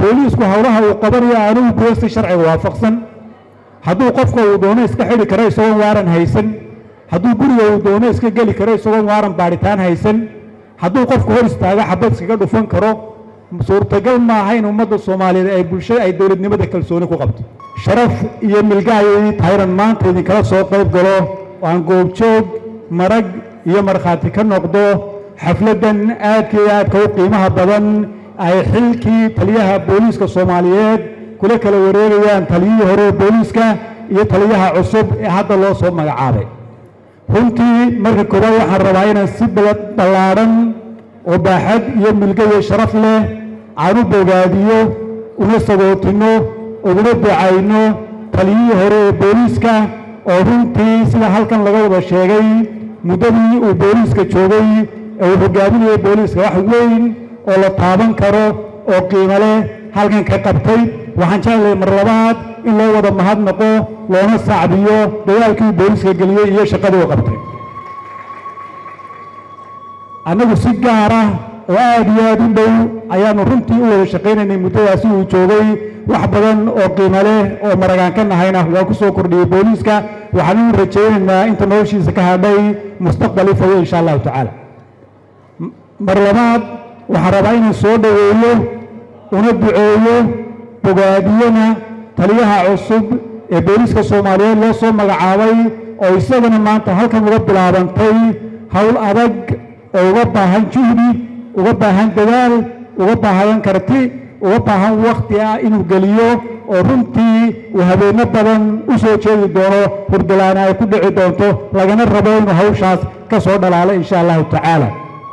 booliisku howlaha uu qabanayo anugu kuwo si sharciga waafaqsan hadduu qofka uu doono iska xidhi karo isagoon waaran haysan hadduu guriga uu doono iska geli karo isagoon waaran baadhitaan haysan hadduu qofku hor istaago xabad iskaga dhufan karo suurtagal maaha in ummadda soomaaliyeed ay bulshada ay dowladnimada kalsooni ku qabto sharaf iyo milgaayay tahaynan maanta idinkala soo qayb galo aan goobjoog marag iyo markhaati ka noqdo xafladdan aadka iyo aadka u qiimaha badan ay xilkii taliyaha booliiska soomaaliyeed kula kala wareegayaan taliyihii hore ee booliiska iyo taliyaha cusub ee hadda loo soo magacaabay runtii marka koowaad waxaan rabaa inaan si ballaadhan oo baaxad iyo milgo iyo sharaf leh aan u bogaadiyo una sagootino uguna ducayno taliyihii hore ee booliiska oo runtii sida halkan laga wada sheegay muddadii uu booliiska joogay ee uu hogaaminayay booliiska wax weyn oo la taaban karo oo qiimo leh halkan ka qabtay waxaan jeclahay mar labaad in loo wada mahadnaqo loona sacbiyo dagaalkii uu booliiska geliyey iyo shaqadii uu qabtay annagu si gaar ah oo aad iyo aad u dhow ayaanu runtii u wada shaqaynaynay muddadaasi uu joogay wax badan oo qiimo leh oo maragaan ka nahayna waa ku soo kordhiyey booliiska waxaan u rajaynaynaa inta noloshiisa ka hadhay mustaqbal ifayo insha allahu tacaala mar labaad waxaan rabaa inaan soo dhoweeyo una duceeyo bogaadiyona taliyaha cusub ee booliiska soomaaliyeed loo soo magacaabay oo isagana maanta halkan uga bilaabantay howl adag oo uga baahan juhdi uga baahan dadaal uga baahan karti uga baahan wakhti ah inuu geliyo oo runtii uu habeenno badan u soo jeedi doono hurdalaana ay ku dhici doonto lagana rabo inuu hawshaas ka soo dhalaalo insha allahu tacaala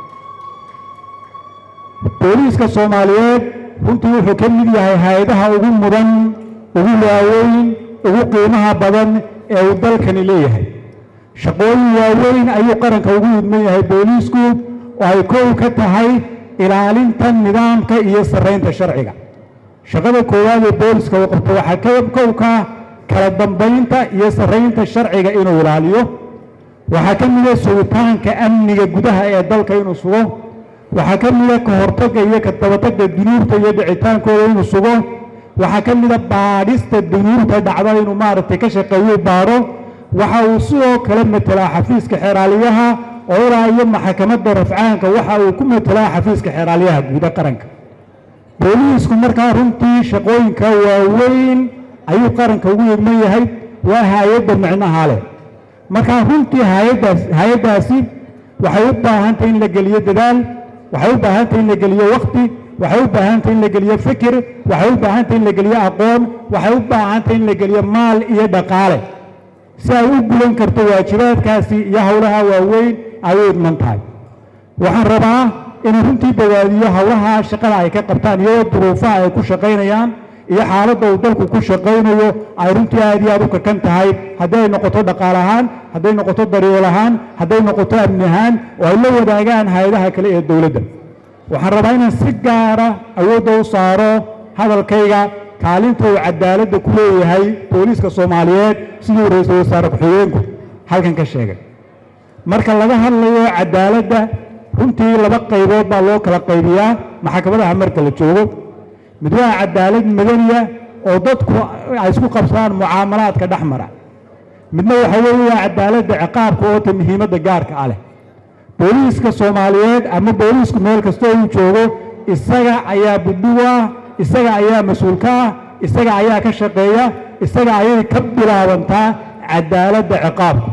booliiska soomaaliyeed runtii wuxuu ka mid yahay hay-adaha ugu mudan ugu waaweyn ugu qiimaha badan ee uu dalkani leeyahay shaqooyin waaweyn ayuu qaranka ugu idman yahay booliisku oo ay kow ka tahay ilaalinta nidaamka iyo sarraynta sharciga shaqada koowaad ee booliska uu qabto waxaa ka kow ka kala dambaynta iyo sarraynta sharciga inuu ilaaliyo waxaa ka mida sugitaanka amniga gudaha ee dalka inuu sugo waxaa ka mida ka hortagga iyo ka dabatagga dunuubta iyo dhicitaankooda inuu sugo waxaa ka mida baadhista dunuubta dhacda inuu maaragtay ka shaqeeyo baadho waxa uu sidoo kale metelaa xafiiska xeeraaliyaha oo ilaa iyo maxakamadda rafcaanka waxa uu ku metelaa xafiiska xeeraaliyaha guuda qaranka booliisku markaa runtii shaqooyinka waaweyn ayuu qaranka ugu idman yahay waa hay-adda micnaha leh markaa runtii hayadaas hay-addaasi waxay u baahantahay in la geliyo dadaal waxay u baahantahay in la geliyo wakti waxay u baahantahay in la geliyo fikir waxay u baahantahay in la geliyo aqoon waxay u baahantahay in la geliyo maal iyo dhaqaale si ay u gulan karto waajibaadkaasi iyo howlaha waaweyn ay u idman tahay waxaan rabaa inuu runtii bogaadiyo howlaha shaqada ay ka qabtaan iyadoo duruufaha ay ku shaqaynayaan iyo xaaladda uu dalku ku shaqaynayo ay runtii aad iyo aad u kakan tahay hadday ay noqoto dhaqaal ahaan hadday noqoto daryeel ahaan hadday noqoto amni ahaan oo ay la wadaagaan hay-adaha kale ee dowladda waxaan rabaa inaan si gaara awoodda u saaro hadalkayga kaalinta uu cadaaladda ku leeyahay booliiska soomaaliyeed siduu ra-iisul wasaare ku-xigeenku halkan ka sheegay marka laga hadlayo cadaaladda runtii laba qaybood baa loo kala qaybiyaa maxkamadaha marka la joogo mid waa cadaalad madaniya oo dadku ay isku qabsadaan mucaamalaadka dhex mara midna waxa weeye waa cadaaladda ciqaabka oo ta muhiimadda gaarka ah leh booliiska soomaaliyeed ama booliisku meel kastoo uu joogo isaga ayaa budhig ah isaga ayaa mas-uul ka ah isaga ayaa ka shaqeeya isaga ayay ka bilaabantaa cadaaladda ciqaabka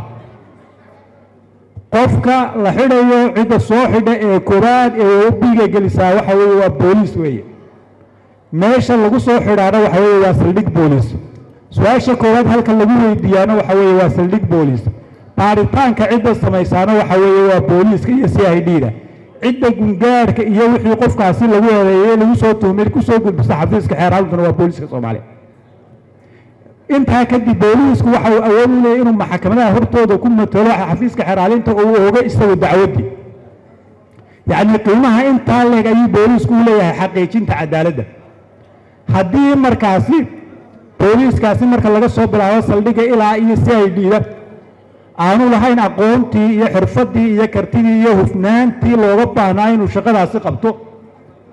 qofka la xidhayo cidda soo xidha ee koowaad ee biga gelisaa waxa weeye waa booliis weeye meesha lagu soo xidhaana waxa weeye waa saldhig booliis su-aasha koowaad halka lagu weydiiyaana waxa weeye waa saldhig booliis baaritaanka cidda samaysaana waxa weeye waa booliiska iyo c i d da cidda gungaarhka iyo wixii qofkaasi lagu eedeeyey lagu soo tuhmay kusoo gudbisa xafiiska xeeraalkuna waa booliiska soomaaliya intaa kadib booliisku waxa uu awood u leeyahy inuu maxkamadaha hortooda ku matalo xafiiska xeraalinta uu oga isagu dacwaddii yacni qiimaha intaa leeg ayuu booliisku u leeyahay xaqiijinta cadaaladda haddii markaasi booliiskaasi marka laga soo bilaabo saldhigga ilaa iyo c i d da aanu lahayn aqoontii iyo xirfaddii iyo kartidii iyo hufnaantii looga baahnaa inuu shaqadaasi qabto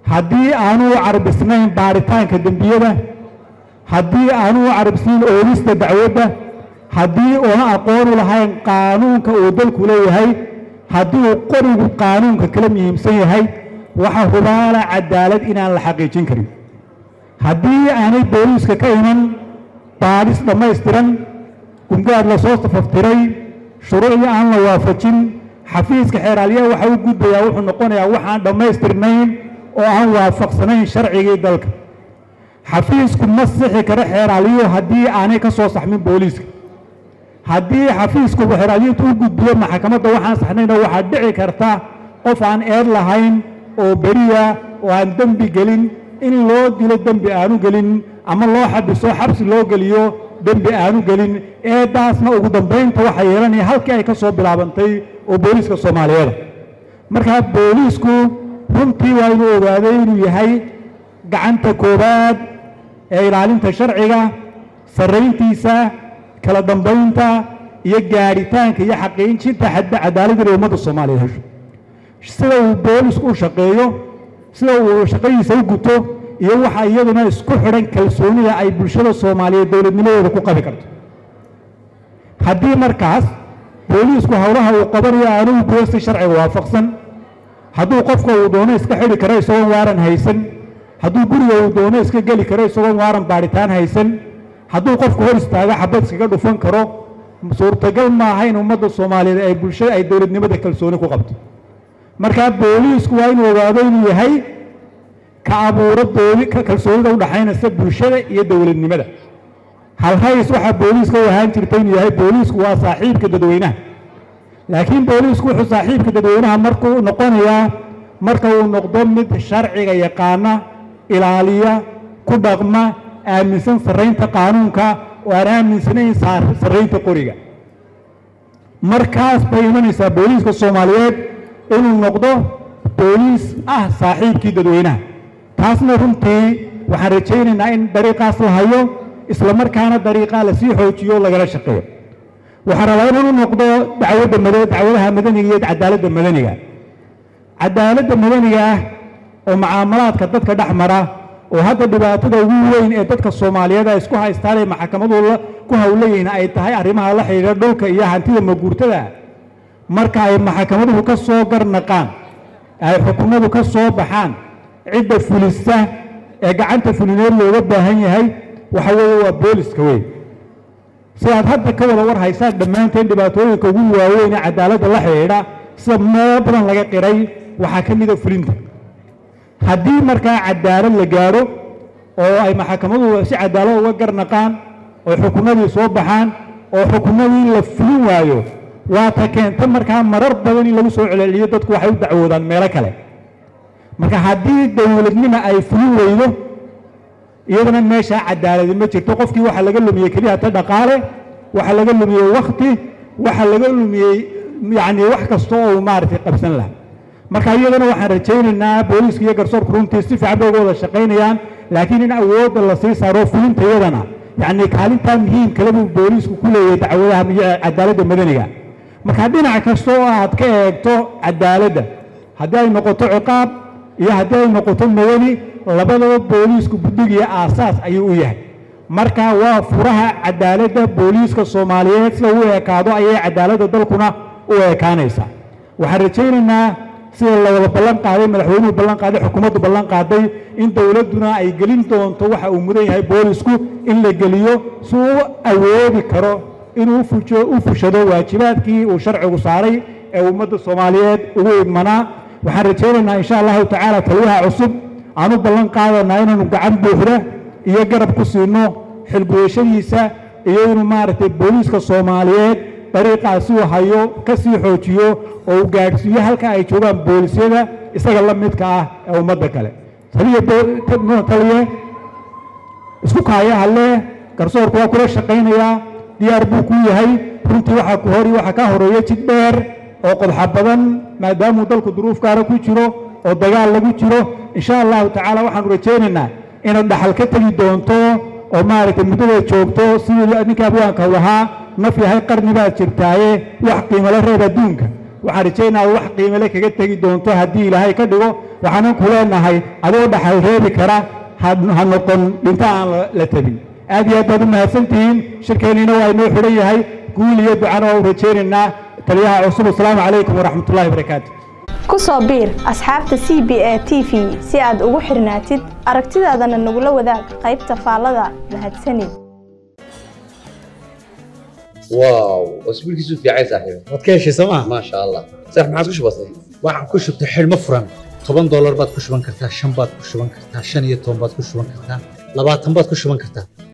haddii aanu u carbisnayn baaritaanka dembiyada haddii aanu u carbisnayn oogista dacwadda haddii uuna aqoonu lahayn qaanuunka uu dalku leeyahay haddii uu qorigu qaanuunka kala muhiimsan yahay waxa hubaala cadaalad inaan la xaqiijin karin haddii aanay booliiska ka iman baadhis dhammaystiran gungaad lasoo safaftiray shuruucdii aan la waafajin xafiiska xeeraalyaha waxa u gudbayaa wuxuu noqonayaa waxaan dhammaystirnayn oo aan waafaqsanayn sharcigii dalka xafiisku ma sixi karo xeeralyuhu haddii aanay ka soo saxmin booliiska haddii xafiisku xeeralyintu u gudbiyo maxkamadda waxaan saxnayna waxaa dhici karta qof aan eed lahayn oo beriya oo aan dembi gelin in loo dilo dembi aanu gelin ama loo xabiso xabsi loo geliyo dembi aanu gelin eedaasna ugu dambaynta waxaa yeelanaya halkii ay ka soo bilaabantay oo booliiska soomaaliyeeda markaa booliisku runtii waa inuu ogaaday inuu yahay gacanta koowaad ee ilaalinta sharciga sarrayntiisa kala dambaynta iyo gaadhitaanka iyo xaqiijinta cadaaladda inay ummadda soomaaliyeed hesho sida uu boolisku u shaqeeyo sida uu shaqadiisa u guto iyo waxa iyaduna isku xidhan kalsoonida ay bulshada soomaaliyeed dowladnimadooda ku qabi karto haddii markaas booliisku howlaha uu qabanayo aanu u gudo si sharciga waafaqsan hadduu qofka uu doono iska xidhi karo isagoon waaran haysan hadduu guriga uu doono iska geli karo isagoon waaran baadhitaan haysan hadduu qofku hor istaago xabad iskaga dhufan karo suurtagal maaha in ummadda soomaaliyeed ay bulshada ay dowladnimada kalsooni ku qabto markaa booliisku waa inuu ogaado inuu yahay ka abuuro dooli ka kalsoonida u dhaxaynaysa bulshada iyo dowladnimada halhays waxaa booliiska u ahaan jirta inuu yahay booliisku waa saaxiibka dadweynaha laakiin booliisku wuxuu saaxiibka dadweynaha markuu noqonayaa marka uu noqdo mid sharciga yaqaana ilaaliya ku dhaqma aaminsan sarraynta qaanuunka oo aan aaminsanayn sarraynta qoriga markaas bay imanaysaa booliiska soomaaliyeed inuu noqdo booliis ah saaxiibkii dadweynaha taasna runtii waxaan rajaynaynaa in dariiqaas la hayo isla markaana dariiqaa lasii xoojiyo lagala shaqeeyo waxaan rabaa inuu noqdo dacwadda mad dacwadaha madaniga iyo cadaaladda madaniga cadaaladda madaniga ah oo mucaamalaadka dadka dhex mara oo hadda dhibaatada ugu weyn ee dadka soomaaliyeed ay isku haystaan ee maxkamadu ku howlayihiin ay tahay arrimaha la xidhiidha dhulka iyo hantida maguurtada marka ay maxkamaduhu ka soo garnaqaan ay xukunadu ka soo baxaan cidda fulisa ee gacanta fulineed looga baahan yahay waxa weeye waa booliska weyn sidaad hadda ka wada war haysaan dhammaanteen dhibaatooyinka ugu waaweyn ee cadaaladda la xidhiidha sida meelo badan laga qiray waxaa ka mida fulinta haddii markaa cadaalad la gaadho oo ay maxkamaduhu si cadaalad uga garnaqaan oo xukunadii soo baxaan oo xukunadii la fulin waayo waa ta keenta markaa marar badan in lagu soo celceliyo dadku waxay u dacwoodaan meelo kale marka haddii dowladnimo ay fulin weydo iyadana meeshaa cadaaladi ma jirto qofkii waxaa laga lumiyey keliya ta dhaqaale waxaa laga lumiyey wakti waxaa laga lumiyey yacni wax kasta oo uu maaragtay qabsan laha marka iyadana waxaan rajaynaynaa booliiska iyo garsoorku runtii si fiican bay uga wada shaqaynayaan laakiin in awoodda la sii saaro fulinta iyadana yacni kaalintaa muhiimkale buu booliisku ku leeyahay dacwadaha iyo cadaaladda madaniga marka dhinac kasta oo aad ka eegto cadaaladda haddii ay noqoto ciqaab iyo haddii ay noqoto madani labadaba booliisku buddig iyo aasaas ayuu u yahay marka waa furaha cadaaladda booliiska soomaaliyeed sida u ekaado ayay cadaaladda dalkuna u ekaanaysaa waxaan rajaynaynaa sida la wada ballan qaaday madaxweynuhu ballan qaaday xukuumaddu ballan qaaday in dowladduna ay gelin doonto waxa uu mudan yahay boolisku in la geliyo si uu awoodi karo inuu u fushado waajibaadkii uu sharcigu saaray ee ummadda soomaaliyeed ugu idmanaa waxaan rajaynaynaa insha allahu tacaala taliyaha cusub aanu ballan qaadanaa inaanu gacan buuxda iyo garab ku siino xilgudashadiisa iyo inuu maaragtay booliiska soomaaliyeed dariiqaasi uu hayo ka sii xoojiyo oo uu gaadhsiiyo halka ay joogaan boolisyada isaga la midka ah ee ummadda kale taliye isku kaaya halle garsoorku waa kula shaqaynayaa diyaar buu ku yahay runtii waxaa ku hor waxaa ka horeeya jid dheer oo qodxa badan maadaamuu dalku duruufkaara ku jiro oo dagaal lagu jiro insha allahu tacaala waxaanu rajaynaynaa inaad dhaxal ka tegi doonto oo maaragtay muddada joogto sidii ninka abwaanka lahaa naf yahay qarni baad jirtaaye wax qiimala reeb adduunka waxaan rajaynaa wax qiimale kaga tegi doonto haddii ilaahay ka dhigo waxaanan ku leenahay adoo dhaxal reebi kara ha noqon dhinta aan la tabin aad iyo aad baad u mahadsantihiin shirkeenniina waa inoo xidhan yahay guul iyo ducana waa u rajaynaynaa taliyaha cusub asalaamu calaykum waraxmatullahi wabarakaatu ku soo biir asxaabta c b a t v si aad ugu xirnaatid aragtidaadana nagula wadaag qaybta faallada mahadsanid واو اسبوع كيسو في عايز صاحبي waad ka heshay sooma ما شاء الله صح ما عادش بسيط waxaan ku shubtay xidhmo furan toban doolar baad ku shuban kartaa shan baad ku shuban kartaa shan iyo toban baad ku shuban kartaa labaatan baad ku shuban kartaa